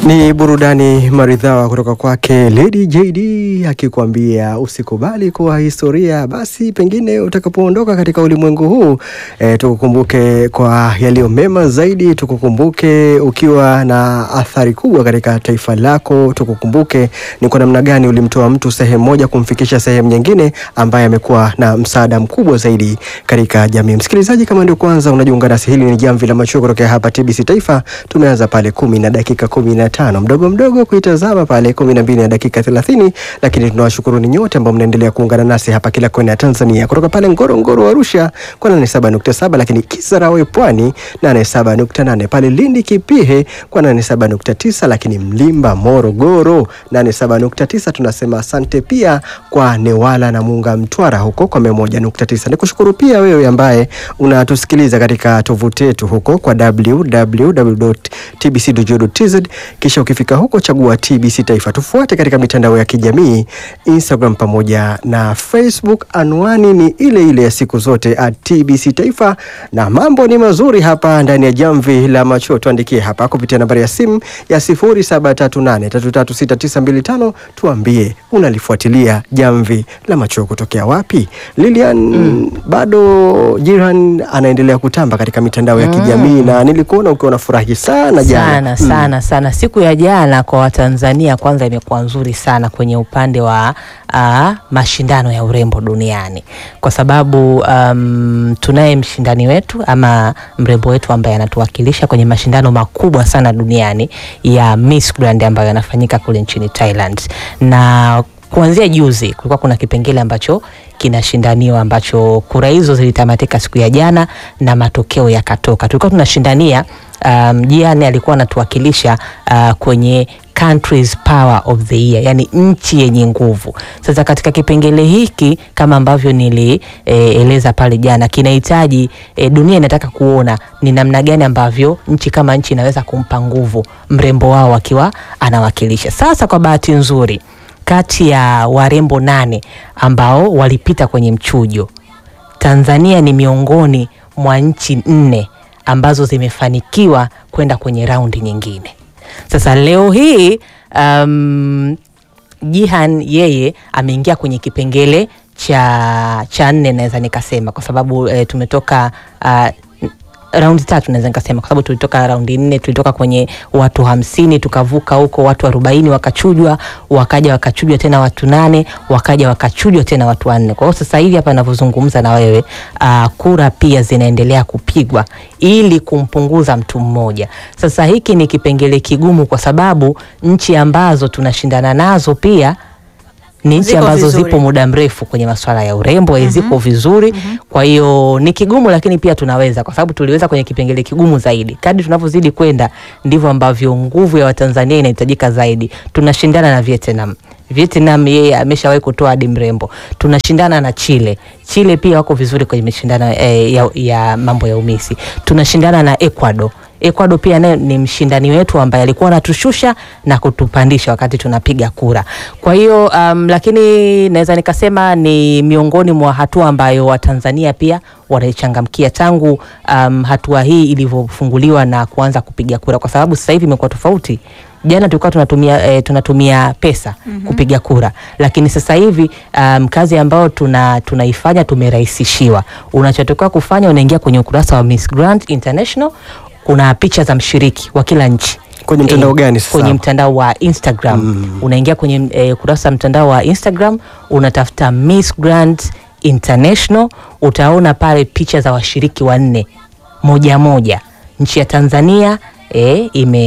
Ni burudani maridhawa kutoka kwake Lady JD akikwambia usikubali kuwa historia. Basi pengine utakapoondoka katika ulimwengu huu e, tukukumbuke kwa yaliyo mema zaidi, tukukumbuke ukiwa na athari kubwa katika taifa lako, tukukumbuke ni kwa namna gani ulimtoa mtu sehemu moja kumfikisha sehemu nyingine, ambaye amekuwa na msaada mkubwa zaidi katika jamii. Msikilizaji, kama ndio kwanza unajiunga nasi, hili ni Jamvi la Macho kutoka hapa TBC Taifa. Tumeanza pale kumi na dakika kumi na tano mdogo mdogo kuitazama pale kumi na mbili na dakika thelathini lakini tunawashukuruni nyote ambao mnaendelea kuungana nasi hapa kila kona ya Tanzania, kutoka pale Ngorongoro Arusha kwa nane saba nukta saba lakini Kisarawe Pwani nane saba nukta nane pale Lindi Kipihe kwa nane saba nukta tisa lakini Mlimba Morogoro nane saba nukta tisa Tunasema asante pia kwa Newala na Munga Mtwara huko kwa mia moja nukta tisa Nikushukuru pia wewe ambaye unatusikiliza katika tovuti yetu huko kwa www.tbc.go.tz kisha ukifika huko chagua TBC Taifa. Tufuate katika mitandao ya kijamii Instagram pamoja na Facebook, anwani ni ile ile ya siku zote at TBC Taifa, na mambo ni mazuri hapa ndani ya Jamvi la Macho. Tuandikie hapa kupitia nambari ya simu ya 0738336925 tuambie unalifuatilia Jamvi la Macho kutokea wapi. Lilian, mm. bado Jiran anaendelea kutamba katika mitandao ya kijamii na nilikuona ukiwa unafurahi sana jana sana sana sana. Siku ya jana kwa Watanzania kwanza imekuwa nzuri sana kwenye upande wa uh, mashindano ya urembo duniani kwa sababu um, tunaye mshindani wetu ama mrembo wetu ambaye anatuwakilisha kwenye mashindano makubwa sana duniani ya Miss Grand ambayo yanafanyika kule nchini Thailand na kuanzia juzi kulikuwa kuna kipengele ambacho kinashindaniwa ambacho kura hizo zilitamatika siku ya jana na matokeo yakatoka. Tulikuwa tunashindania um, Jiane alikuwa anatuwakilisha uh, kwenye countries power of the year, yani nchi yenye nguvu. Sasa katika kipengele hiki kama ambavyo nilieleza e, pale jana kinahitaji e, dunia inataka kuona ni namna gani ambavyo nchi kama nchi inaweza kumpa nguvu mrembo wao akiwa anawakilisha. Sasa kwa bahati nzuri kati ya warembo nane ambao walipita kwenye mchujo, Tanzania ni miongoni mwa nchi nne ambazo zimefanikiwa kwenda kwenye raundi nyingine. Sasa leo hii um, Jihan yeye ameingia kwenye kipengele cha cha nne naweza nikasema kwa sababu e, tumetoka uh, raundi tatu naweza nikasema kwa sababu tulitoka raundi nne, tulitoka kwenye watu hamsini tukavuka huko watu arobaini wakachujwa, wakaja wakachujwa tena watu nane, wakaja wakachujwa tena watu wanne. Kwa hiyo sasa hivi hapa ninavyozungumza na wewe uh, kura pia zinaendelea kupigwa ili kumpunguza mtu mmoja. Sasa hiki ni kipengele kigumu kwa sababu nchi ambazo tunashindana nazo pia ni nchi Ziko ambazo vizuri. zipo muda mrefu kwenye masuala ya urembo mm ziko vizuri kwa hiyo ni kigumu, lakini pia tunaweza, kwa sababu tuliweza kwenye kipengele kigumu zaidi. Kadri tunavyozidi kwenda ndivyo ambavyo nguvu ya Watanzania inahitajika zaidi. Tunashindana na Vietnam. Vietnam yeye ameshawahi kutoa hadi mrembo. Tunashindana na Chile. Chile pia wako vizuri kwenye mashindano eh, ya, ya mambo ya umisi. Tunashindana na Ecuador. Ecuador pia naye ni mshindani wetu ambaye alikuwa anatushusha na kutupandisha wakati tunapiga kura. Kwa hiyo um, lakini naweza nikasema ni miongoni mwa hatua ambayo Watanzania pia wanaichangamkia tangu um, hatua hii ilivyofunguliwa na kuanza kupiga kura, kwa sababu sasa hivi imekuwa tofauti. Jana tulikuwa tunatumia, eh, tunatumia pesa kupiga kura, lakini sasa hivi um, kazi ambayo tuna tunaifanya tumerahisishiwa. Unachotakiwa kufanya unaingia kwenye ukurasa wa Miss Grand International kuna picha za mshiriki wa kila nchi Kwenye mtandao gani sasa? Kwenye mtandao wa Instagram unaingia kwenye e, kurasa wa mtandao wa Instagram unatafuta Miss Grand International, utaona pale picha za washiriki wanne moja moja. Nchi ya Tanzania e,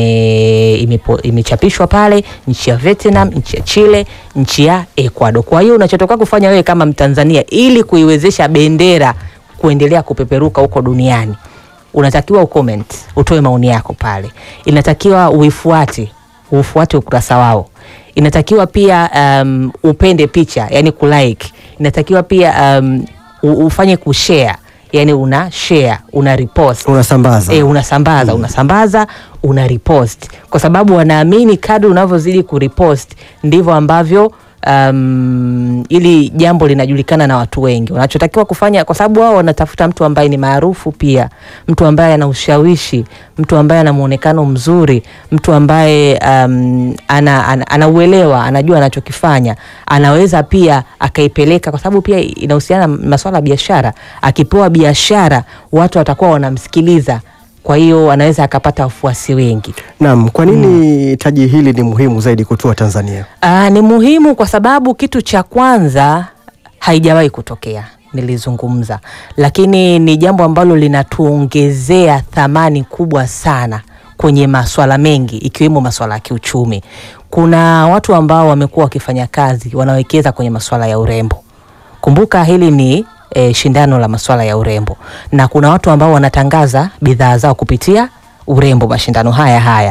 ime, imepo- imechapishwa pale, nchi ya Vietnam, nchi ya Chile, nchi ya Ecuador. Kwa hiyo unachotoka kufanya wewe kama Mtanzania ili kuiwezesha bendera kuendelea kupeperuka huko duniani unatakiwa ucomment, utoe maoni yako pale. Inatakiwa uifuate, ufuate ukurasa wao. Inatakiwa pia um, upende picha, yani kulike. Inatakiwa pia um, u- ufanye kushare, yani una share, una repost unasambaza E, unasambaza unasambaza una repost kwa sababu wanaamini kadri unavyozidi kurepost ndivyo ambavyo um, ili jambo linajulikana na watu wengi. Wanachotakiwa kufanya, kwa sababu wao wanatafuta mtu ambaye ni maarufu pia, mtu ambaye ana ushawishi, mtu ambaye ana muonekano mzuri, mtu ambaye um, ana, ana, anauelewa, anajua anachokifanya, anaweza pia akaipeleka, kwa sababu pia inahusiana na masuala ya biashara. Akipewa biashara, watu watakuwa wanamsikiliza, kwa hiyo anaweza akapata wafuasi wengi. Naam, kwa nini taji hili ni muhimu zaidi kutua Tanzania? Aa, ni muhimu kwa sababu kitu cha kwanza haijawahi kutokea, nilizungumza, lakini ni jambo ambalo linatuongezea thamani kubwa sana kwenye maswala mengi ikiwemo maswala ya kiuchumi. Kuna watu ambao wamekuwa wakifanya kazi wanawekeza kwenye maswala ya urembo. Kumbuka hili ni e, shindano la maswala ya urembo, na kuna watu ambao wanatangaza bidhaa zao kupitia urembo mashindano haya haya,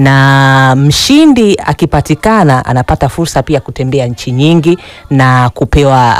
na mshindi akipatikana anapata fursa pia kutembea nchi nyingi na kupewa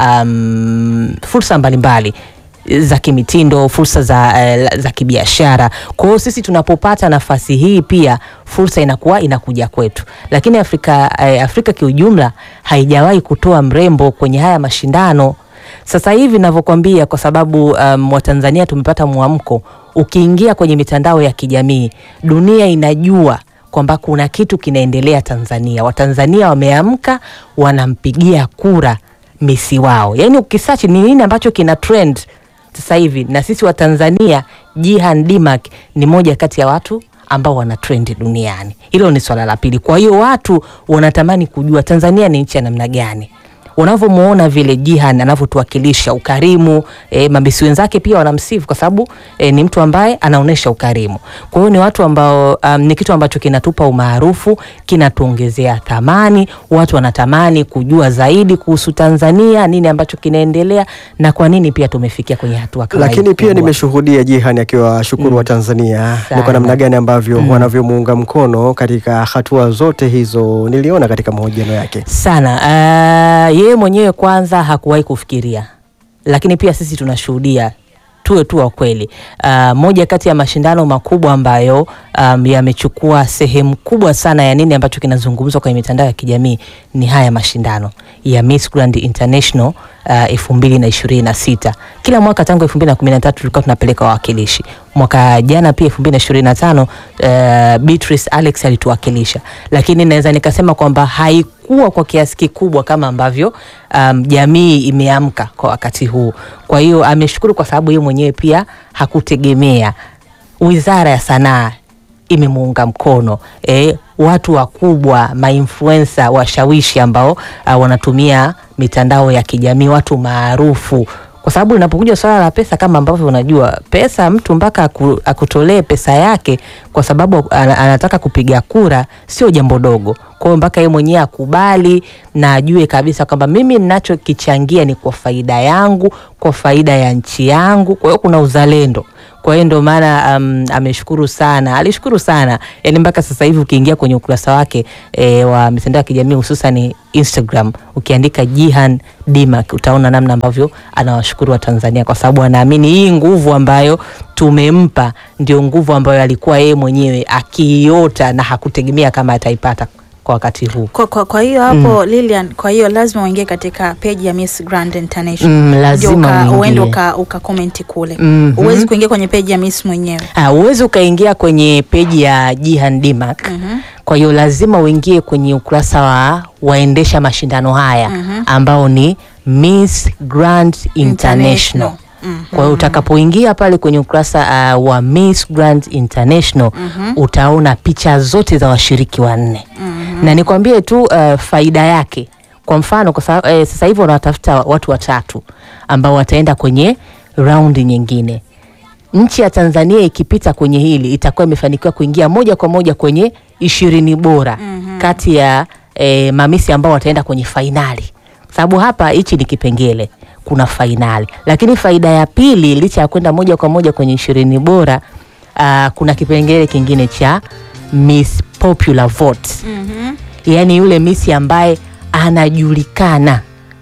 um, fursa mbalimbali za kimitindo, fursa za, uh, za kibiashara. Kwa hiyo sisi tunapopata nafasi hii pia fursa inakuwa inakuja kwetu, lakini Afrika, uh, Afrika kiujumla haijawahi kutoa mrembo kwenye haya mashindano. Sasa hivi navyokwambia, kwa sababu um, Watanzania tumepata mwamko. Ukiingia kwenye mitandao ya kijamii, dunia inajua kwamba kuna kitu kinaendelea Tanzania. Watanzania wameamka, wanampigia kura misi wao. Yaani ukisearch ni nini ambacho kina trend sasa hivi, na sisi Watanzania, Jihan Dimak ni moja kati ya watu ambao wana trend duniani. Hilo ni swala la pili. Kwa hiyo watu wanatamani kujua Tanzania ni nchi ya namna gani unavyomuona vile Jihan anavyotuwakilisha ukarimu. E, mabisi wenzake pia wanamsifu kwa sababu e, ni mtu ambaye anaonyesha ukarimu. Kwa hiyo ni watu ambao um, ni kitu ambacho kinatupa umaarufu, kinatuongezea thamani. Watu wanatamani kujua zaidi kuhusu Tanzania, nini ambacho kinaendelea na kwa nini pia tumefikia kwenye hatua kama hii Lakini pia kubwa. nimeshuhudia Jihan akiwa shukuru wa Tanzania ni kwa Sana. namna gani ambavyo wanavyomuunga mkono katika hatua zote hizo, niliona katika mahojiano yake. sana uh, yeye mwenyewe kwanza hakuwahi kufikiria, lakini pia sisi tunashuhudia, tuwe tu wa kweli. Uh, moja kati ya mashindano makubwa ambayo um, yamechukua sehemu kubwa sana ya nini ambacho kinazungumzwa kwenye mitandao ya kijamii ni haya mashindano ya Miss Grand International elfu mbili na ishirini na sita. Kila mwaka tangu elfu mbili na kumi na tatu tulikuwa tunapeleka wawakilishi. Mwaka jana pia elfu mbili na ishirini na tano uh, Beatrice Alex alituwakilisha, lakini naweza nikasema kwamba haikuwa kwa kiasi kikubwa kama ambavyo um, jamii imeamka kwa wakati huu. Kwa hiyo ameshukuru kwa sababu yeye mwenyewe pia hakutegemea. Wizara ya Sanaa imemuunga mkono e, watu wakubwa mainfluencer washawishi ambao uh, wanatumia mitandao ya kijamii, watu maarufu, kwa sababu linapokuja swala la pesa, kama ambavyo unajua pesa, mtu mpaka aku, akutolee pesa yake kwa sababu ana- anataka kupiga kura, sio jambo dogo. Kwa hiyo mpaka yeye mwenyewe akubali na ajue kabisa kwamba mimi ninachokichangia ni kwa faida yangu, kwa faida ya nchi yangu. Kwa hiyo kuna uzalendo kwa hiyo ndio maana um, ameshukuru sana, alishukuru sana yani, mpaka sasa hivi ukiingia kwenye ukurasa wake e, wa mitandao ya kijamii hususan Instagram, ukiandika Jihan Dimak utaona namna ambavyo anawashukuru wa Tanzania kwa sababu anaamini hii nguvu ambayo tumempa ndio nguvu ambayo alikuwa yeye mwenyewe akiiota na hakutegemea kama ataipata kwa wakati huu. Kwa, kwa, kwa hiyo hapo Lilian, kwa hiyo lazima uingie katika page ya Miss Grand International Mm, lazima Ndio uka- uingie. uende uka, uka comment kule Mhm. huwezi kuingia kwenye page ya Miss mwenyewe Ah, uwezi ukaingia kwenye peji ya Jihan Dimak. Kwa hiyo lazima uingie kwenye ukurasa wa waendesha mashindano haya ambao ni Miss Grand International. International. Mhm. Kwa hiyo utakapoingia pale kwenye ukurasa uh, wa Miss Grand International utaona picha zote za washiriki wanne na nikwambie tu uh, faida yake. Kwa mfano kwa sababu eh, sasa hivi wanatafuta watu watatu ambao wataenda kwenye raundi nyingine nchi ya Tanzania ikipita kwenye hili itakuwa imefanikiwa kuingia moja kwa moja kwenye ishirini bora kati ya e, mamisi ambao wataenda kwenye fainali, sababu hapa hichi ni kipengele, kuna fainali. Lakini faida ya pili, licha ya kwenda moja kwa moja kwenye ishirini bora aa, kuna kipengele kingine cha Miss Popular Vote, Mhm. yaani yule misi ambaye anajulikana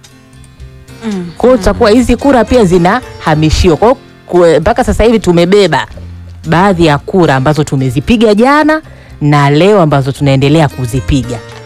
Mm. kwa hiyo tutakuwa hizi kura pia zinahamishiwa. Kwa hiyo ku- mpaka sasa hivi tumebeba baadhi ya kura ambazo tumezipiga jana na leo ambazo tunaendelea kuzipiga.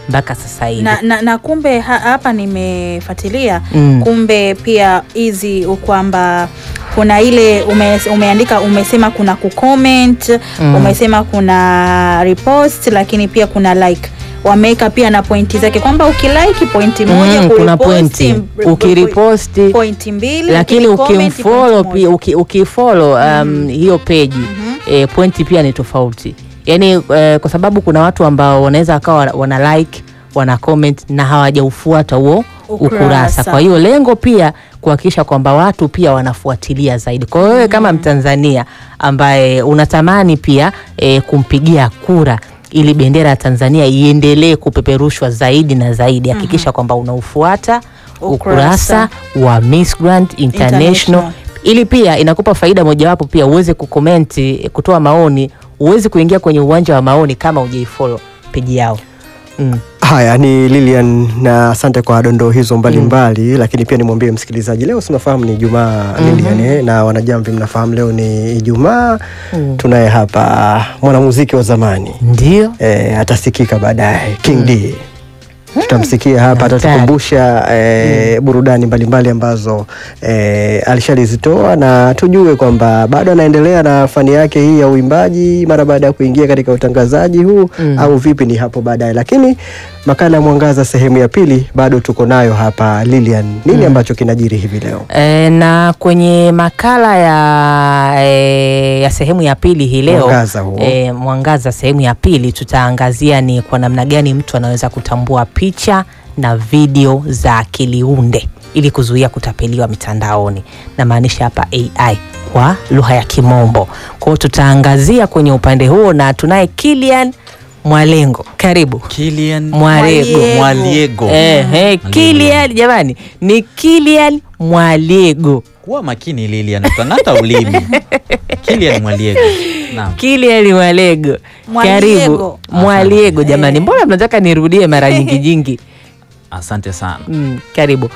mpaka sasa hivi. na, na, na kumbe ha, hapa nimefuatilia Mm. kumbe pia hizi kwamba kuna ile ume, umeandika umesema kuna kucomment Mm. umesema kuna repost lakini pia kuna like wameweka pia na pointi zake kwamba ukilike pointi moja Mm, kuna kuriposti, pointi m- ukiriposti pointi mbili lakini ukicomment, ukimfollow pointi pia moja. uki, ukifollow um, hiyo peji eh, pointi pia ni tofauti yaani eh, kwa sababu kuna watu ambao wanaweza wakawa wana- wana like wana comment na hawajaufuata huo Ukurasa. ukurasa kwa hiyo lengo pia kuhakikisha kwamba watu pia wanafuatilia zaidi kwa hiyo wewe kama mtanzania ambaye unatamani pia eh, kumpigia kura ili bendera ya tanzania iendelee kupeperushwa zaidi na zaidi hakikisha kwamba unaufuata Ukurasa. ukurasa wa Miss Grand International, International. ili pia inakupa faida mojawapo pia uweze kukomenti kutoa maoni uweze kuingia kwenye uwanja wa maoni kama ujaifollow peji yao mm. Haya ni Lilian na asante kwa dondoo hizo mbalimbali lakini pia nimwambie msikilizaji leo sinafahamu ni Ijumaa Lilian eh, na wanajamvi mnafahamu leo ni Ijumaa tunaye hapa mwanamuziki wa zamani ndio eh, atasikika baadaye King D tutamsikia hapa Hatari. atatukumbusha eh, burudani mbalimbali ambazo eh, alishalizitoa na tujue kwamba bado anaendelea na fani yake hii ya uimbaji mara baada ya kuingia katika utangazaji huu Mm. au vipi ni hapo baadaye lakini makala ya mwangaza sehemu ya pili bado tuko nayo hapa Lilian nini ambacho kinajiri hivi leo E, na kwenye makala ya, e, ya sehemu ya pili hii leo Mwangaza huo. e, mwangaza sehemu ya pili tutaangazia ni kwa namna gani mtu anaweza kutambua picha na video za akiliunde ili kuzuia kutapeliwa mitandaoni namaanisha hapa AI kwa lugha ya Kimombo. Kwa hiyo tutaangazia kwenye upande huo na tunaye Kilian Mwalengo, karibu. Kilian Mwalego. Mwaliego. Eh, eh, Kilian jamani, ni Kilian Mwalego. Kuwa makini Lilian, utang'ata ulimi. Kilian Mwaliego. Naam. Kilian Mwalego, Mwaliego. karibu. Mwaliego jamani, mbona mnataka nirudie mara nyingi nyingi? Asante sana. Mm, karibu.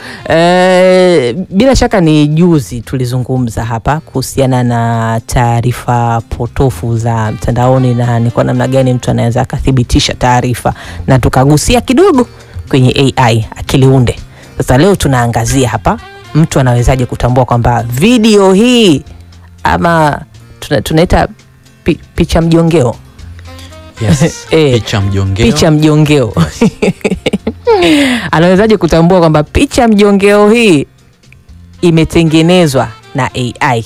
Eh, bila shaka ni juzi tulizungumza hapa kuhusiana na taarifa potofu za mtandaoni na ni kwa namna gani mtu anaweza akathibitisha taarifa, na tukagusia kidogo kwenye AI akiliunde. Sasa leo tunaangazia hapa mtu anawezaje kutambua kwamba video hii ama tuna, tunaita pi, picha mjongeo Yes. Eh, Picha mjongeo. picha mjongeo anawezaje kutambua kwamba picha mjongeo hii imetengenezwa na AI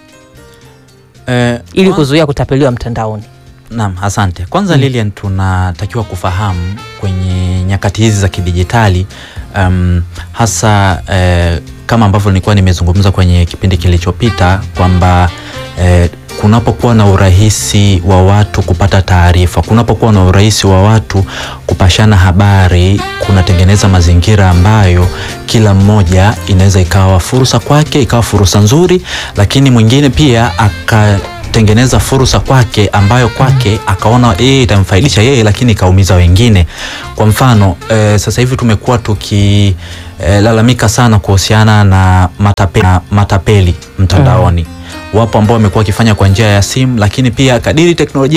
Eh, ili kwa- kuzuia kutapeliwa mtandaoni? Naam, asante. Kwanza Lilian, tunatakiwa kufahamu kwenye nyakati hizi za kidijitali um, hasa eh, kama ambavyo nilikuwa nimezungumza kwenye kipindi kilichopita kwamba eh, kunapokuwa na urahisi wa watu kupata taarifa, kunapokuwa na urahisi wa watu kupashana habari, kunatengeneza mazingira ambayo kila mmoja inaweza ikawa fursa kwake, ikawa fursa nzuri, lakini mwingine pia aka tengeneza fursa kwake ambayo kwake akaona yeye itamfaidisha yeye lakini ikaumiza wengine. Kwa mfano e, sasa hivi tumekuwa tukilalamika sana kuhusiana na matape, na matapeli mtandaoni. Wapo ambao wamekuwa wakifanya kwa njia ya simu, lakini pia kadiri teknolojia